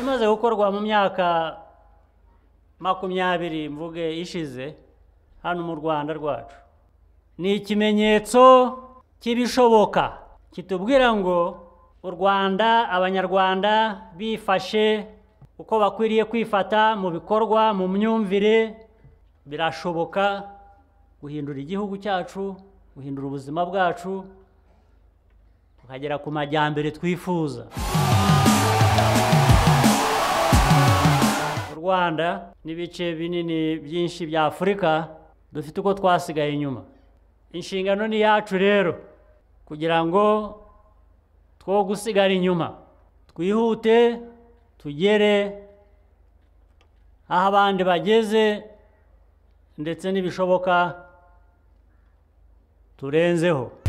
imaze gukorwa mu myaka makumyabiri mvuge ishize hano mu rwanda rwacu ni ikimenyetso cy'ibishoboka kitubwira ngo u rwanda abanyarwanda bifashe uko bakwiriye kwifata mu bikorwa mu myumvire birashoboka guhindura igihugu cyacu guhindura ubuzima bwacu tukagera ku majyambere twifuza u rwanda n'ibice binini byinshi bya afurika dufite uko twasigaye inyuma inshingano ni iyacu rero kugira ngo two gusigara inyuma twihute tugere aho abandi bageze ndetse n'ibishoboka turenzeho